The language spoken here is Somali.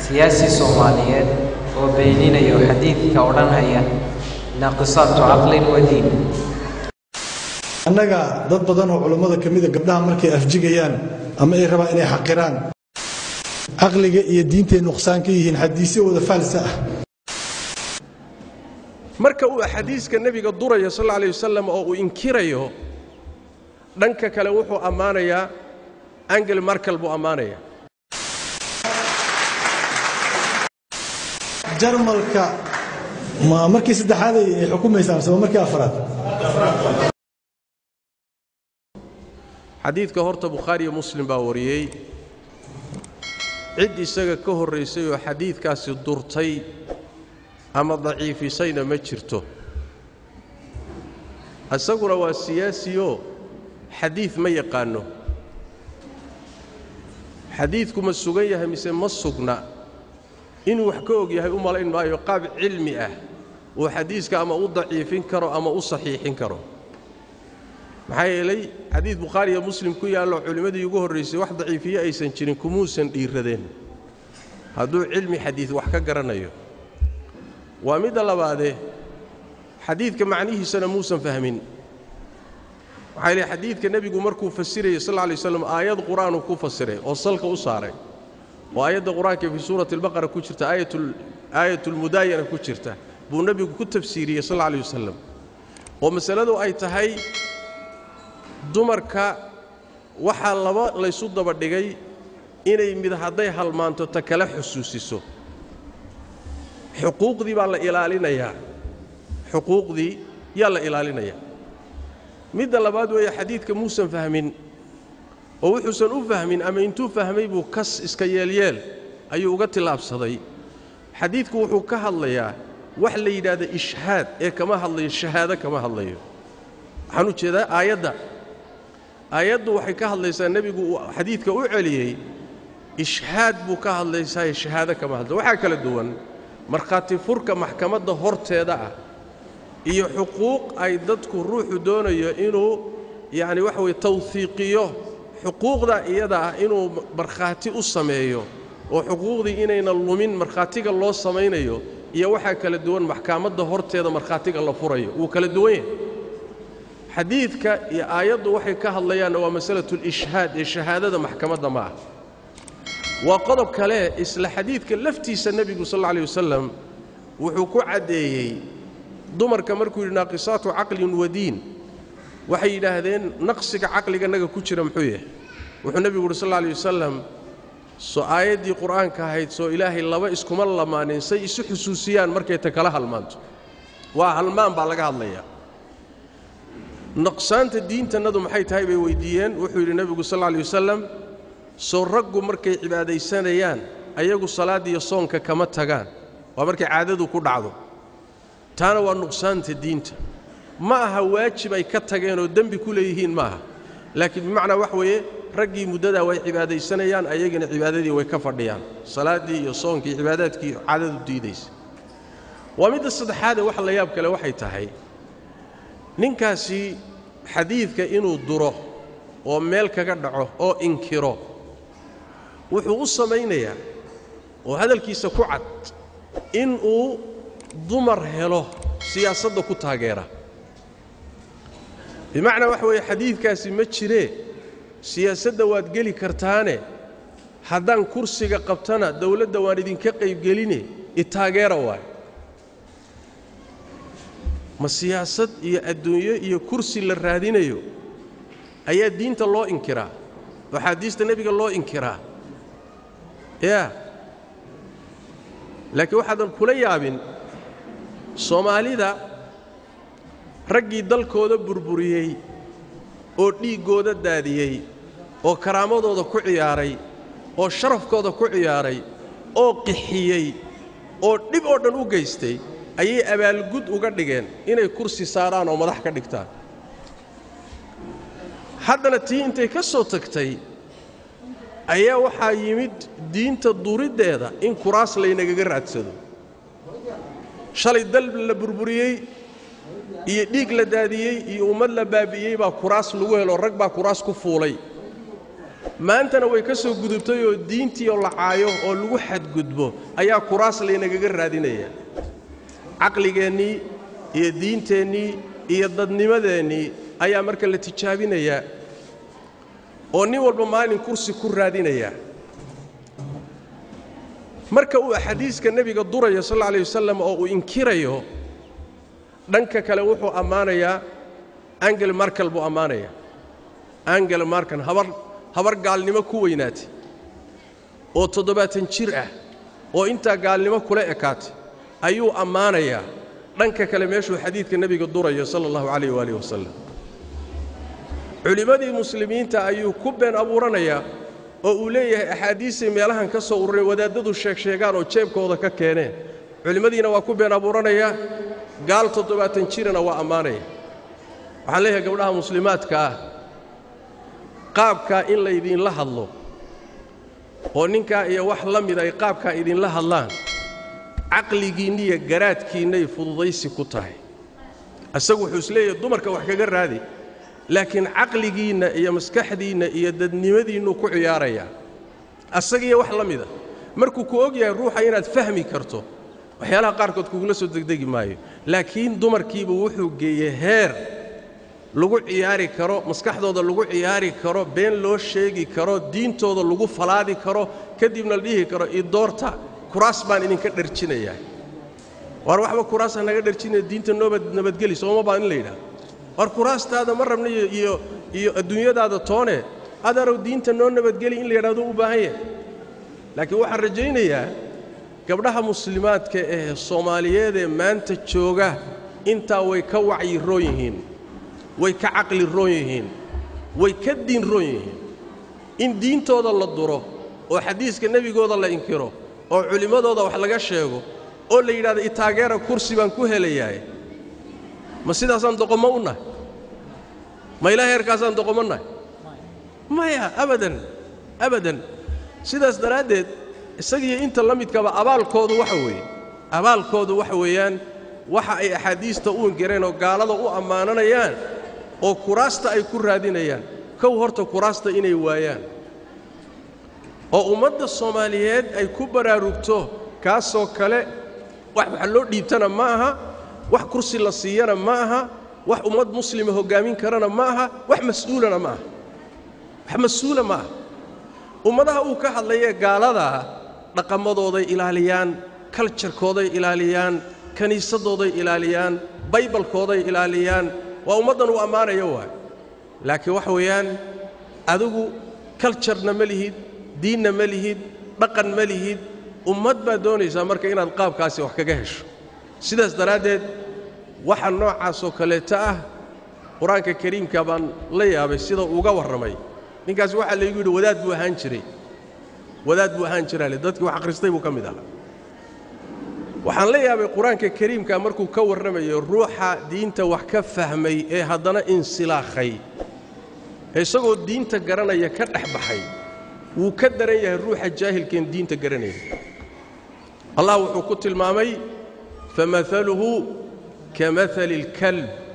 siyaasi soomaaliyeed oo beeninayo xadiidka odhanhaya naaqisaatu caqlin wa diin annaga dad badan oo culummada ka mida gabdhaha markay afjigayaan ama ay rabaan inay xaqiraan caqliga iyo diintay nuqsaan ka yihiin xadiisyo wada faalsa ah marka uu axaadiiska nebiga durayo sal alla alay wasalam oo uu inkirayo dhanka kale wuxuu ammaanayaa angel markel buu ammaanayaa jarmalka ma markii saddexaad ay ay xukumaysaan mise waa markii afraad xadiidka horta bukhaariyo muslim baa wariyey cid isaga ka horraysay oo xadiidkaasi durtay ama daciifisayna ma jirto isaguna waa siyaasiyoo xadiid ma yaqaanno xadiidku ma sugan yahay mise ma sugna inuu wax ka og yahay u malayn maayo qaab cilmi ah uu xadiiska ama u daciifin karo ama u saxiixin karo maxaa yeelay xadiid bukhaari iyo muslim ku yaallo culimmadii ugu horraysay wax daciifiye aysan jirin kumuusan dhiiradeen hadduu cilmi xadiid wax ka garanayo waa midda labaadee xadiidka macnihiisana muusan fahmin waxaa yidhi xadiidka nebigu markuu fasirayay sal lla lay slam aayad qur-aanuu ku fasiray oo salka u saaray oo aayadda qur-aanka fii suurati albaqara ku jirta aayatulmudaayana ku jirta buu nebigu ku tafsiiriyey sal alla alay wasalam oo masaladu ay tahay dumarka waxaa laba laysu daba dhigay inay mid hadday halmaanto ta kala xusuusiso xuquuqdii baa la ilaalinayaa xuquuqdii yaa la ilaalinayaa midda labaad weeye xadiidka muusan fahmin oo wuxuusan u fahmin ama intuu fahmay buu kas iska yeelyeel ayuu uga tillaabsaday xadiidku wuxuu ka hadlayaa wax la yidhaahda ishhaad ee kama hadlayo shahaado kama hadlayo waxaan u jeedaa aayadda aayaddu waxay ka hadlaysaa nebigu uu xadiidka u celiyey ishhaad buu ka hadlaysaaye shahaado kama hadlayo waxaa kala duwan markhaati furka maxkamadda horteeda ah iyo xuquuq ay dadku ruuxu doonayo inuu yacni waxa weye tawhiiqiyo xuquuqda iyada ah inuu markhaati u sameeyo oo xuquuqdii inayna lumin markhaatiga loo samaynayo iyo waxaa kala duwan maxkamadda horteeda markhaatiga la furayo wuu kala duwan yahay xadiidka iyo aayaddu waxay ka hadlayaanna waa masalatulishhaad ee shahaadada maxkamadda ma ah waa qodob kale isla xadiidka laftiisa nebigu sal alla alay wasalam wuxuu ku caddeeyey dumarka markuu yidhi naaqisaatu caqlin wadiin waxay yidhaahdeen naqsiga caqliganaga ku jira muxuu yahay wuxuu nebigu yidhi sal alla alay wasalam soo aayaddii qur'aanka ahayd soo ilaahay laba iskuma lamaanin say isu xusuusiyaan markay ta kala halmaanto waa halmaan baa laga hadlayaa naqsaanta diintannadu maxay tahay bay weyddiiyeen wuxuu yidhi nebigu sal alla alay wasalam soo raggu markay cibaadaysanayaan ayagu salaaddiiyo soonka kama tagaan waa markay caadadu ku dhacdo taana waa nuqsaanta diinta ma aha waajib ay ka tageenoo dembi ku leeyihiin ma aha laakiin bimacnaa wax weeye raggii muddadaa way cibaadaysanayaan ayagana cibaadadii way ka fadhiyaan salaaddii iyo soonkii cibaadaadkii caadadu diidaysa waa midda saddexaadee wax la yaab kale waxay tahay ninkaasi xadiidka inuu duro oo meel kaga dhaco oo inkiro wuxuu u samaynayaa oo hadalkiisa ku cad inuu dumar helo siyaasadda ku taageera bimacnaa waxa weeye xadiidkaasi ma jiree siyaasadda waad geli kartaane haddaan kursiga qabtana dawladda waan idinka qaybgeline itaageera waay ma siyaasad iyo adduunyo iyo kursi la raadinayo ayaa diinta loo inkiraa oo axaadiista nebiga loo inkiraa yaa laakiin waxaadan kula yaabin soomaalida raggii dalkooda burburiyey oo dhiiggooda daadiyey oo karaamadooda ku ciyaaray oo sharafkooda ku ciyaaray oo qixiyey oo dhib oo dhan u geystay ayay abaalgud uga dhigeen inay kursi saaraan oo madax ka dhigtaan haddana tii intay ka soo tagtay ayaa waxaa yimid diinta duriddeeda in kuraas laynagaga raadsado shalay dal la burburiyey iyo dhiig la daadiyey iyo ummad la baabi'iyey baa kuraas lagu helo rag baa kuraas ku fuulay maantana way ka soo gudubtay oo diintii oo la caayo oo lagu xadgudbo ayaa kuraas laynagaga raadinaya caqligeennii iyo diinteennii iyo dadnimadeennii ayaa marka la tijaabinayaa oo nin walba maalin kursi ku raadinaya marka uu axaadiiska nebiga durayo sal alla alay wasalam oo uu inkirayo dhanka kale wuxuu ammaanayaa angel markel buu ammaanayaa angel markan habar habar gaalnimo ku weynaatay oo toddobaatan jir ah oo intaa gaalnimo kula ekaatay ayuu ammaanayaa dhanka kale meeshuu xadiidka nebiga durayo sala allahu calayh waaalih wasalam culimmadii muslimiinta ayuu ku been abuuranayaa oo uu leeyahay axaadiisay meelahan ka soo ururay wadaaddadu sheegsheegaan oo jeebkooda ka keeneen culimmadiina waa ku been abuuranayaa gaal toddobaatan jirana waa ammaanaya waxaan leeyahay gabdhaha muslimaadka ah qaabkaa in laydinla hadlo oo ninkaa iyo wax la mid ay qaabkaa idinla hadlaan caqligiinniiyo garaadkiinnay fududaysi ku tahay isagu wuxuu isleeyahay dumarka wax kaga raadi laakiin caqligiinna iyo maskaxdiinna iyo dadnimadiinnuu ku ciyaarayaa asagiiyo wax la mida markuu ku og yahay ruuxa inaad fahmi karto waxyaalaha qaarkood kugula soo degdegi maayo laakiin dumarkiiba wuxuu geeyey heer lagu ciyaari karo maskaxdooda lagu ciyaari karo been loo sheegi karo diintooda lagu falaadi karo kadibna la dhihi karo idoorta kuraas baan idinka dharjinayaa waar waxba kuraasa naga dharjinaya diinta noobad nabadgeli sooma baa in la yidhaha war kuraastaada ma rabna iyo iyo adduunyadaada toone adarow diinta noo nabadgeli in la yidhahdo u baahan yahay laakiin waxaan rajaynayaa gabdhaha muslimaadka ee soomaaliyeed ee maanta jooga intaa way ka wacyi roon yihiin way ka caqli roon yihiin way ka diin roon yihiin in diintooda la duro oo xadiiska nebigooda la inkiro oo culimmadooda wax laga sheego oo la yidhahdo itaageera kursi baan ku helayahay ma sidaasaan doqommo u nahay ma ilaa heerkaasaan doqommo nahay maya abadan abadan sidaas daraaddeed isagiiyo inta la midkaba abaalkoodu waxa weeye abaalkoodu waxa weeyaan waxa ay axaadiista u ingireen oo gaalada u ammaananayaan oo kuraasta ay ku raadinayaan kow horta kuraasta inay waayaan oo ummadda soomaaliyeed ay ku baraarugto kaasoo kale wax wax loo dhiibtana ma aha wax kursi la siiyana ma aha wax ummad muslima hoggaamin karana ma aha wax mas'uulana ma aha wax mas-uula ma aha ummadaha uu ka hadlayee gaaladaa dhaqamadooday ilaaliyaan kaljarkooday ilaaliyaan kiniisadooday ilaaliyaan baybalkooday ilaaliyaan waa ummaddan uu ammaanayo waay laakiin waxa weeyaan adigu kaljarna ma lihid diinna ma lihid dhaqan ma lihid ummad baad doonaysaa marka inaad qaabkaasi wax kaga hesho sidaas daraaddeed waxa noocaasoo kaleeta ah qur-aanka kariimka baan la yaabay sida uga warramay ninkaas waxaa laygu yidhi wadaad buu ahaan jiray wadaad buu ahaan jiraale dadkii wax akhristay buu ka mid ahaa waxaan la yaabay qur-aanka kariimka markuu ka warramayo ruuxa diinta wax ka fahmay ee haddana insilaakhay ee isagoo diinta garanaya ka dhex baxay wuu ka daran yahay ruuxa jaahilkeen diinta garanaya allah wuxuu ku tilmaamay famahaluhu kamahali اlkalb